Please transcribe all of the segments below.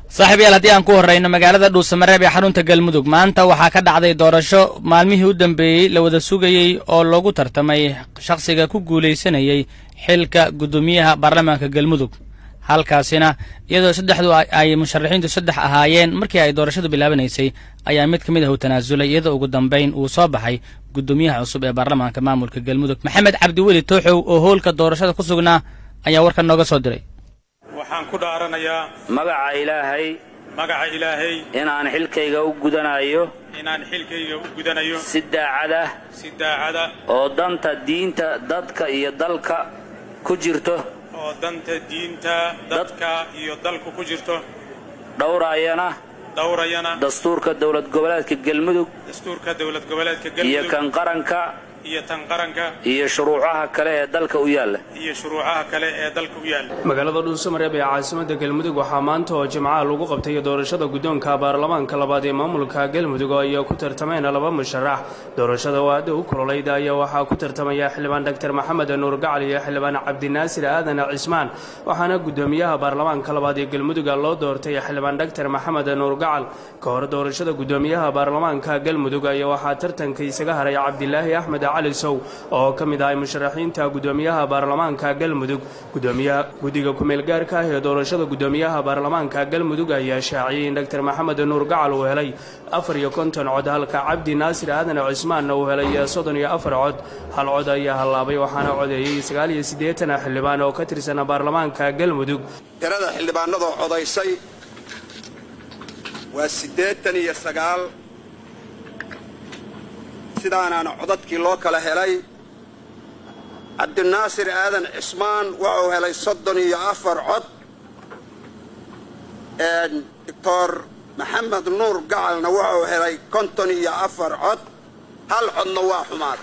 saaxiib yaal haddii aan ku horrayno magaalada dhuusamareeb ee xarunta galmudug maanta waxaa ka dhacday doorasho maalmihii u dambeeyey la wada sugayey oo loogu tartamay shakhsiga ku guulaysanayey xilka guddoomiyaha baarlamaanka galmudug halkaasina iyadoo saddexdu ay musharaxiintu saddex ahaayeen markii ay doorashadu bilaabanaysay ayaa mid ka mid ah uu tanaasulay iyadoo ugu dambayn uu soo baxay guddoomiyaha cusub ee baarlamaanka maamulka galmudug maxamed cabdiweli tooxow oo hoolka doorashada ku sugnaa ayaa warkan nooga soo diray waxaan ku dhaaranayaa magaca ilaahay magaca ilaahay inaan xilkayga u gudanayo inaan xilkayga u gudanayo si daacad ah si daacada oo danta diinta dadka iyo dalka ku jirto oo danta diinta dadka iyo dalku ku jirto dhowraayana dhowrayana dastuurka dowlad goboleedka galmudug dastuurka dowlad goboleedka iyo galmudug kan qaranka iyo tan qaranka iyo shuruucaha kale ee dalka u yaalla iyo shuruucaha kale ee dalka u yaalla magaalada dhuusamareeb ee caasimada galmudug waxaa maanta oo jimcaha lagu qabtay doorashada guddoonka baarlamaanka labaad ee maamulka galmudug oo ay ku tartameen laba musharax doorashada oo aada u kololayda ayaa waxaa ku tartamaya xildhibaan dr maxamed nuur gacal iyo xildhibaan cabdinaasir aadan cismaan waxaana guddoomiyaha baarlamaanka labaad ee galmudug loo doortay xildhibaan dr maxamed nuur gacal ka hor doorashada guddoomiyaha baarlamaanka galmudug ayaa waxaa tartanka isaga haray cabdilaahi axmed cali sow oo ka mid ahay musharaxiinta guddoomiyaha baarlamaanka galmudug gudoomiyaha guddiga kumeel gaarka ah ee doorashada guddoomiyaha baarlamaanka galmudug ayaa shaaciyey in dr maxamed nuur gacal uu helay afar iyo konton cod halka cabdi naasir aadan cismaanna uu helay soddon iyo afar cod hal cod ayaa hallaabay waxaana codeeyey sagaal iyo siddeetan xildhibaan oo ka tirsan baarlamaanka galmudug tirada xildhibaanadoo codaysay waa siddeetan iyo sagaal sidaanaana codadkii loo kala helay cabdinaasir aadan cismaan wuxuu helay soddon iyo afar cod doctor maxamed nuur gacalna wuxuu helay konton iyo afar cod hal codna waa xumaaday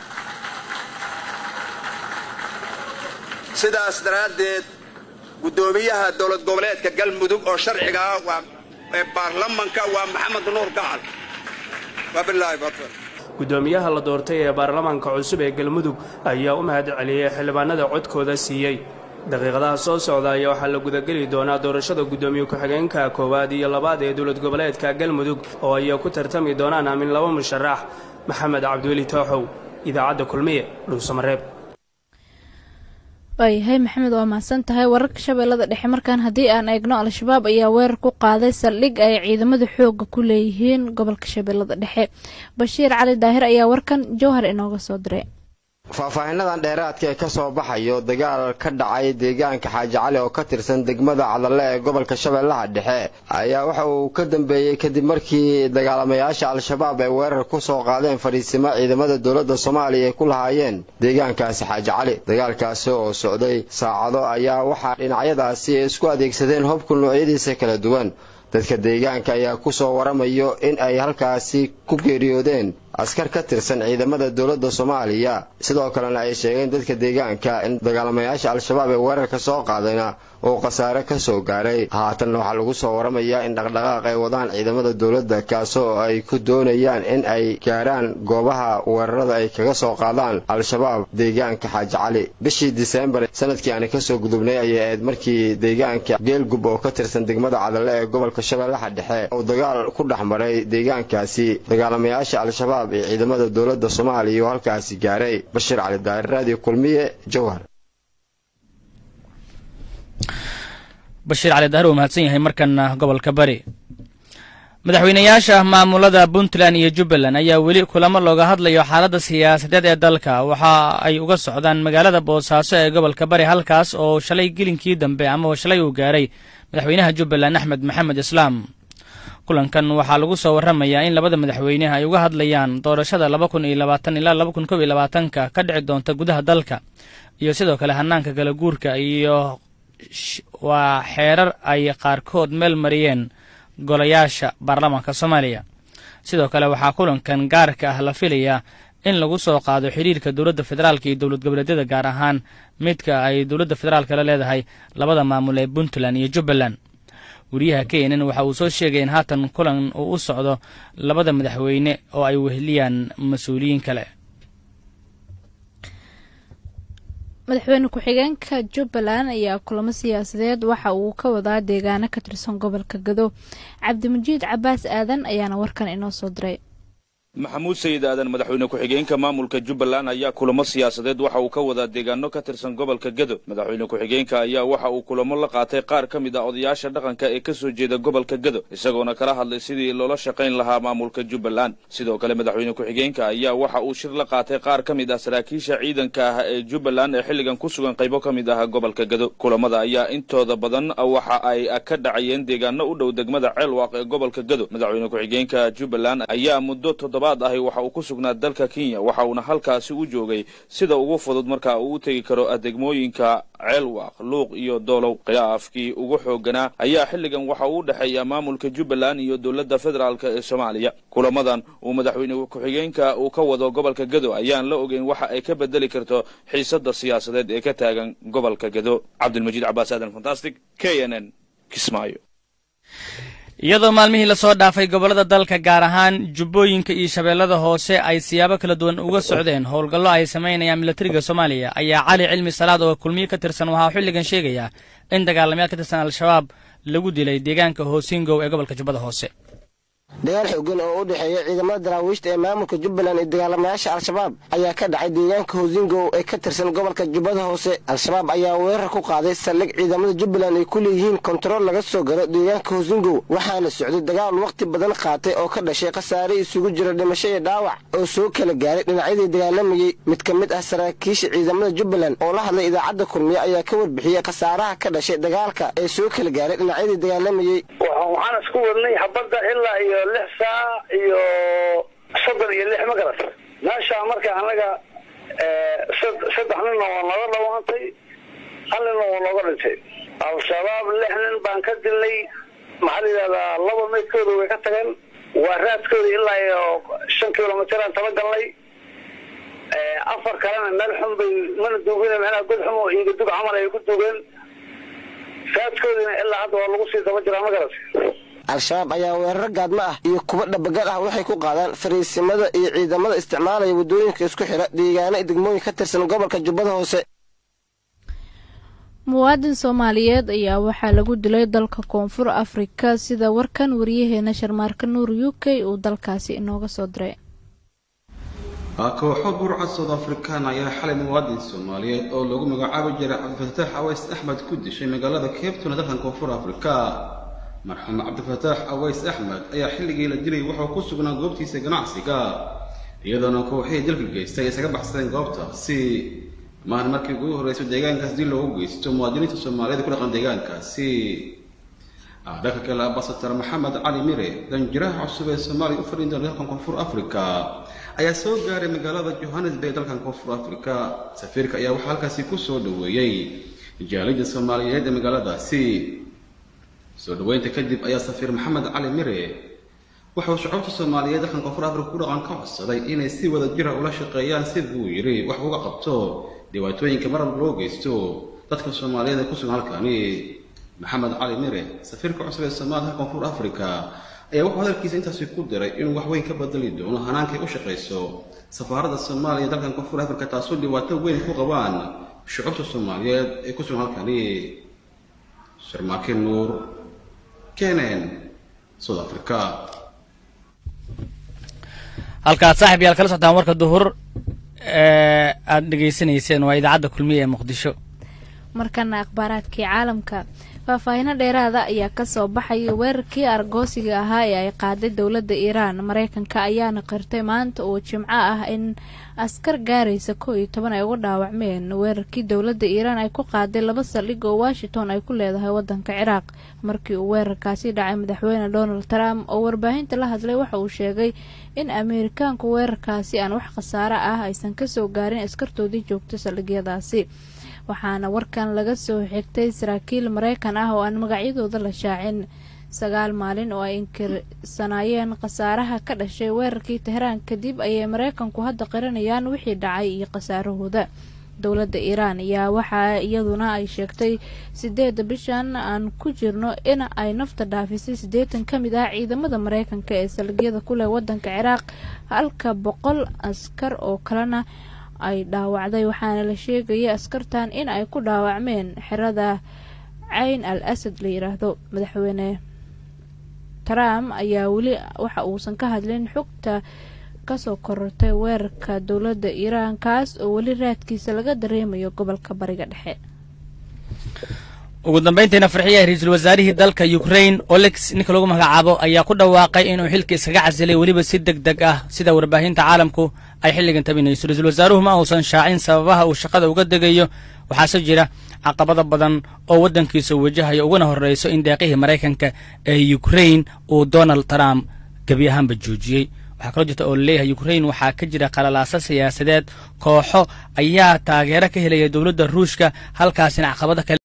sidaas daraaddeed guddoomiyaha dowlad goboleedka galmudug oo sharciga ah waa ee baarlamanka waa maxamed nuur gacal wabilaahi fadl guddoomiyaha la doortay ee baarlamaanka cusub ee galmudug ayaa u mahad celiyey xildhibaanada codkooda siiyey daqiiqadaha soo socda ayaa waxaa la gudageli doonaa doorashada guddoomiye ku-xigeenka koowaad iyo labaad ee dowlad goboleedka galmudug oo ay ku tartami doonaan amin laba musharax maxamed cabdiweli tooxow idaacadda kulmiye dhuusamareeb waayahay maxamed waa mahadsan tahay wararka shabeellada dhexe markaan haddii aan eegno al-shabaab ayaa weerar ku qaaday saldhig ay ciidamada xooga ku leeyihiin gobolka shabeellada dhexe bashiir cali daahir ayaa warkan jowhar inooga soo diray faahfaahinadan dheeraadka ee kasoo baxayo dagaal ka dhacay deegaanka xaaji cali oo ka tirsan degmada cadalle ee gobolka shabeellaha dhexe ayaa waxa uu ka dambeeyey kadib markii dagaalamayaasha al-shabaab ay weerar ku soo qaadeen fadhiisimo ciidamada dowladda soomaaliya ay ku lahaayeen deegaankaasi xaaji cali dagaalkaasi oo socday saacado ayaa waxaa dhinacyadaasi ay isku adeegsadeen hobka noocyadiisa kala duwan dadka deegaanka ayaa ku soo waramayo in ay halkaasi ku geeriyoodeen askar ka tirsan ciidamada dowladda soomaaliya sidoo kalena ay sheegeen dadka deegaanka in dagaalamayaasha al-shabaab ee weerarka soo qaadayna uu khasaare ka soo gaaray haatanna waxaa lagu soo waramayaa in dhaqdhaqaaq ay wadaan ciidamada dowladda kaasoo ay ku doonayaan in ay gaaraan goobaha weerarada ay kaga soo qaadaan al-shabaab deegaanka xaaji cali bishii diseembar sanadkii aani kasoo gudubnay ayay ahayd markii deegaanka geelgub oo ka tirsan degmada cadalle ee gobolka shabeellaha dhexe uu dagaal ku dhex maray deegaankaasi dagaalamayaasha al-shabaab ee ciidamada dowladda soomaaliya oo halkaasi gaaray bashiir cali daahir raadiyo kulmiye jowhar bashiir cali daahir uu mahadsan yahay markana gobolka bari madaxweynayaasha maamulada puntland iyo jubbaland ayaa weli kulamo looga hadlayo xaaladda siyaasadeed ee dalka waxa ay uga socdaan magaalada boosaaso ee gobolka bari halkaas oo shalay gelinkii dambe ama shalay uu gaaray madaxweynaha jubbaland axmed maxamed islaam kulankan waxaa lagu soo warramayaa in labada madaxweyne ay uga hadlayaan doorashada laba kun iyo labaatan ilaa laba kun kob iyo labaatanka ka dhici doonta gudaha dalka iyo sidoo kale hanaanka kala guurka iyo waa xeerar ay qaarkood meel mariyeen golayaasha baarlamaanka soomaaliya sidoo kale waxaa kulankan gaarka ah la filayaa in lagu soo qaado xidhiirka dowladda federaalka iyo dowlad goboleedyada gaar ahaan midka ay dowladda federaalka la leedahay labada maamul ee puntland iyo jubbaland wariyaha keenan waxa uu soo sheegay in haatan kulan uu u socdo labada madaxweyne oo ay weheliyaan mas-uuliyiin kale madaxweyne ku-xigeenka jubbaland ayaa kulamo siyaasadeed waxa uu ka wadaa deegaano ka tirsan gobolka gado cabdimajiid cabaas aadan ayaana warkan inoo soo diray maxamuud sayid aadan madaxweyne ku-xigeenka maamulka jubbaland ayaa kulamo siyaasadeed waxa uu ka wadaa deegaano ka tirsan gobolka gedo madaxweyne ku-xigeenka ayaa waxa uu kulamo la qaatay qaar ka mid ah odayaasha dhaqanka ee ka soo jeeda gobolka gedo isagoona kala hadlay sidii loola shaqayn lahaa maamulka jubbaland sidoo kale madaxweyne ku-xigeenka ayaa waxa uu shir la qaatay qaar ka mid ah saraakiisha ciidanka ah ee jubbaland ee xilligan ku sugan qaybo ka mid ah gobolka gedo kulamada ayaa intooda badan waxa ay ka dhacayeen deegaano u dhow degmada ceelwaaq ee gobolka gedo madaxweyne ku-xigeenka jubbaland ayaa muddo toddoba ahi waxa uu ku sugnaa dalka kenya waxa uuna halkaasi u joogay sida ugu fudud marka uu u tegi karo degmooyinka ceelwaaq luuq iyo doolow khilaafkii ugu xooganaa ayaa xilligan waxa uu u dhexeeya maamulka jubbaland iyo dowladda federaalk ee soomaaliya kulamadan uu madaxweyne ku-xigeenka uu ka wado gobolka gedo ayaan la ogeyn waxa ay ka bedeli karto xiisadda siyaasadeed ee ka taagan gobolka gedo cabdilmajiid cabaas aadan fantastic k n n kismaayo iyadoo maalmihii lasoo dhaafay gobollada dalka gaar ahaan jubbooyinka iyo shabeellada hoose ay siyaabo kala duwan uga socdeen howlgallo ay samaynayaan milatariga soomaaliya ayaa cali cilmi salaad oo kulmiye ka tirsan waxaa xilligan sheegaya in dagaalamayaal ka tirsan al-shabaab lagu dilay deegaanka hoosingow ee gobolka jubbada hoose dagaal xoogan oo u dhexeeya ciidamada daraawiishta ee maamulka jubbaland iyo dagaalamayaasha al-shabaab ayaa ka dhacay deegaanka hoosingow ee ka tirsan gobolka jubbada hoose al-shabaab ayaa weerar ku qaaday saldhig ciidamada jubbaland ay ku leeyihiin kontarool laga soo galo deegaanka hoosingow waxaana socday dagaal wakhti badan qaatay oo ka dhashay khasaare isugu jira dhimasho iyo dhaawac oo soo kala gaaray dhinacyadii dagaalamayey mid ka mid ah saraakiisha ciidamada jubbaland oo la hadlay idaacadda kulmiye ayaa ka warbixiyey khasaaraha ka dhashay dagaalka ee soo kala gaaray dhinacyadii dagaalamayey waxaan isku wadnay habadda ilaa iyo lix saac iyo soddon iyo lix ma garat meeshaa marka anaga saddex ninna waa nooga dhawaantay hal ninna waa nooga dhintay al-shabaab lix nin baan ka dilnay maxaa la yidhahdaa laba maydkooda way ka tageen waa raadkooda ilaa iyo shan kilomitiraan tala galnay afar kalena meel xun bay mana duugin meenaha god xum oo iiga dug camal ay ku duugeen raadkoodina ilaa hadda waa lagu sii daba jiraa ma garat al-shabaab ayaa weeraro gaadmo ah iyo kuwa dhabagal ah waxay ku qaadaan fariisimada iyo ciidamada isticmaalaya waddooyinka isku xidha deegaano iyo degmooyin ka tirsan gobolka jubbada hoose muwaadin soomaaliyeed ayaa waxaa lagu dilay dalka koonfur afrika sida warkan wariyaheena sharmaarka nuur u k uu dalkaasi inooga soo diray kooxo burcad soud afrikaan ayaa xalay muwaadin soomaaliyeed oo lagu magacaabi jiray cabdifataax aways axmed ku dishay magaalada cabtuna dalkan koonfur afrika marxuum cabdifataax aways axmed ayaa xilligii la dilay wuxuu ku sugnaa goobtiisa ganacsiga iyadoona kooxihii dilka geystay ay isaga baxsadeen goobtaasi maahan markii ugu horreysay deegaankaas dil loogu geysto muwaadiniinta soomaaliyeed ku dhaqan deegaankaasi dhanka kale ambasador maxamed cali mire danjiraha cusub ee soomaaliya u fadhin doona dalkan koonfur afrika ayaa soo gaaray magaalada johannesburg dalkan koonfur afrika safiirka ayaa waxaa halkaasi ku soo dhoweeyey jaalida soomaaliyeed ee magaaladaasi soo dhoweynta kadib ayaa safiir maxamed cali mire wuxuu shucuubta soomaaliyeed dalkan koonfur afrika ku dhaqan ka codsaday inay si wada jira ula shaqeeyaan si buu yidhi wax uga qabto dhibaatooyinka marab loo geysto dadka soomaaliyeed ee ku sugan halkani maxamed cali mire safiirka cusub ee soomaaliya dalka koonfur afrika ayaa wuxuu hadalkiisa intaasi ku diray inuu wax weyn ka bedeli doono hanaankay u shaqayso safaaradda soomaaliya dalkan koonfur afrika taasoo dhibaato weyn ku qabaan shucuubta soomaaliyeed ee ku sugan halkani sharmaakin nuur kenen south africa halkaad saaxib yaal kala socotaan warka duhur ee aada dhegaysanayseen waa idaacadda kulmiye ee muqdisho markana akhbaaraadkii caalamka faahfaahino dheeraada ayaa kasoo baxaya weerarkii argoosiga ahaa ee ay qaaday dowladda iiraan mareykanka ayaana qirtay maanta oo jimco ah in askar gaaraysa kow iyo toban ay uga dhaawacmeen weerarkii dowladda iiraan ay ku qaaday laba saldhig oo washington ay ku leedahay wadanka ciraaq markii uu weerarkaasi dhacay madaxweyne donald trump oo warbaahinta la hadlay waxa uu sheegay in ameerikaanku weerarkaasi aan wax khasaaro ah aysan kasoo gaarin askartoodii joogta saldhigyadaasi waxaana warkan laga soo xigtay saraakiil mareykan ah oo aan magacyadooda la shaacin sagaal maalin oo ay inkirsanaayeen khasaaraha ka dhashay weerarkii tehraan kadib ayay mareykanku hadda qiranayaan wixii dhacay iyo khasaarahooda dowladda iiraan ayaa waxaa iyaduna ay sheegtay sideeda bishan aan ku jirno in ay nafta dhaafisay siddeetan ka mid ah ciidamada mareykanka ee salgyada ku leh wadanka ciraaq halka boqol askar oo kalena ay dhaawacday waxaana la sheegaya askartan in ay ku dhaawacmeen xerada cayn al asad la yidhaahdo madaxweyne trump ayaa weli waxa uusan ka hadlin xogta kasoo korortay weerarka dowladda iiraan kaas oo weli raadkiisa laga dareemayo gobolka bariga dhexe ugu dambayntiina farxiya ra-iisul wasaarihii dalka ukrain olex ninka lagu magacaabo ayaa ku dhawaaqay inuu xilka iskaga casilay weliba si deg deg ah sida warbaahinta caalamku ay xilligan tabinayso ra-iisul wasaaruhu ma uusan shaacin sababaha uu shaqada uga degayo waxaase jira caqabado badan oo waddankiisa wajahayo uguna horreyso in deeqihii maraykanka ee ukrain uu donald trump gebi ahaanba joojiyey waxaa kaloo jirta oo laleeyahay ukrain waxaa ka jira qalalaasa siyaasadeed kooxo ayaa taageero ka helaya dowladda ruushka halkaasina caqabado kale